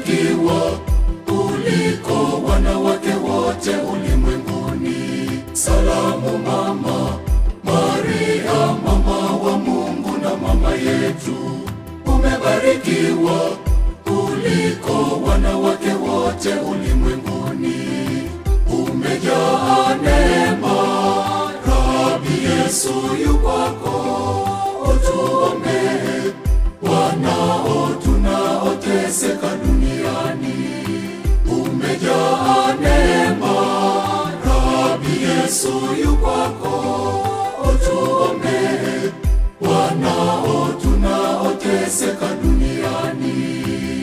umebarikiwa kuliko wanawake wote ulimwenguni. Salamu mama Maria, mama wa Mungu na mama yetu, umebarikiwa kuliko wanawake wote ulimwenguni. Umejaa neema, Rabi Yesu yu kwako, utuombee wanao tunaoteseka duniani. Umejaa neema, Rabi Yesu yu kwako, utuombee wanao tunaoteseka duniani.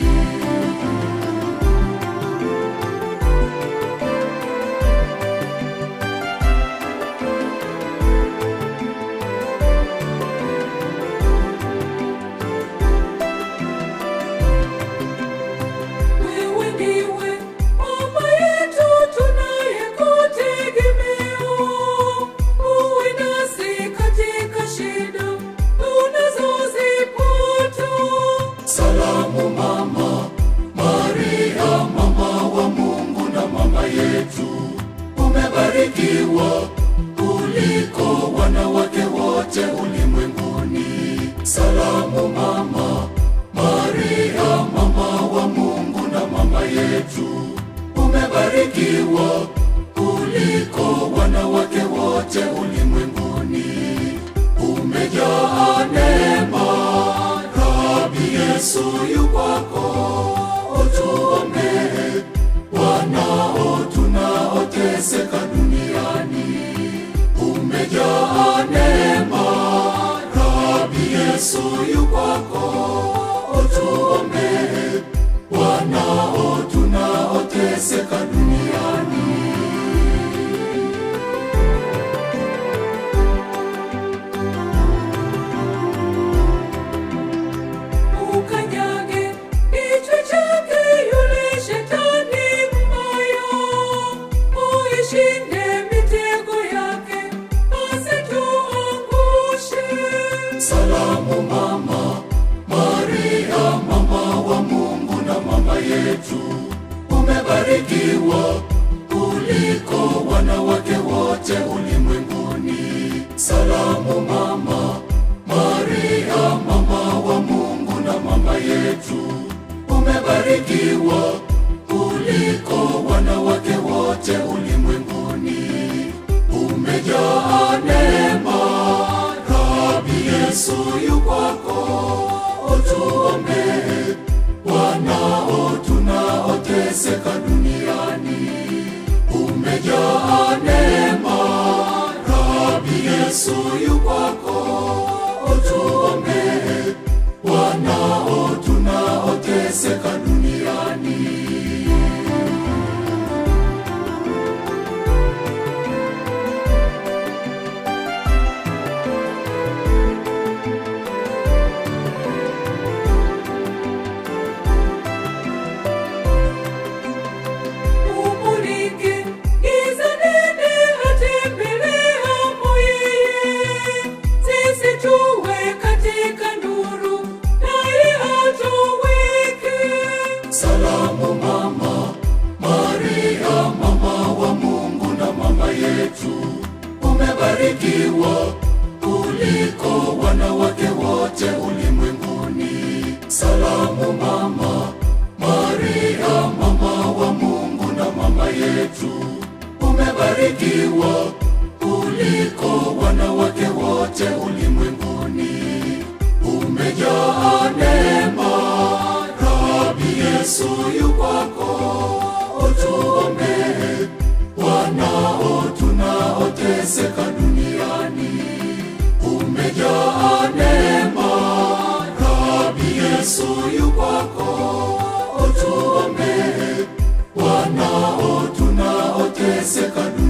Wewe ndiwe mama yetu tunayekutegemea. Uwe nasi katika shida tunazozipata. Salamu mama Maria, mama wa Mungu na mama yetu, umebarikiwa kuliko wanawake wote ulimwenguni. Salamu mama Maria, mama wa Mungu na mama yetu, umebarikiwa kuliko wanawake wote ulimwenguni. Umejaa neema, Rabi Yesu yu kwako, utuombee wanao tunaoteseka duniani. Umejaa neema, Rabi Yesu yu kwako, utuombee wanao tunaoteseka duniani. Ukanyage kichwa chake yule shetani mbaya. Uishinde mitego yake asituangushe. Salamu mama Maria, mama wa Mungu na mama yetu, umebarikiwa kuliko wanawake wote ulimwenguni. Salamu mama Maria, mama wa Mungu na mama yetu, umebarikiwa kuliko wanawake wote ulimwenguni. Umejaa neema, Rabi Yesu yu kwako, utuombee wanao tunaoteseka duniani. Umejaa neema, Rabi Yesu yu kwako, utuombee wanao tunaoteseka duniani. Umulike giza nene atembeleamo yeye. Sisi tuwe katika nuru, naye atuweke. Salamu mama Maria, mama wa Mungu na mama yetu, umebarikiwa kuliko wanawake wote ulimwenguni. Salamu mama Maria, mama wa Mungu na mama yetu, umebarikiwa kuliko wanawake wote ulimwenguni. Umejaa neema, Rabi Yesu yu kwako, utuombee wanao tunaoteseka duniani. Umejaa neema, Rabi Yesu yu kwako, utuombee wanao tunaoteseka duniani.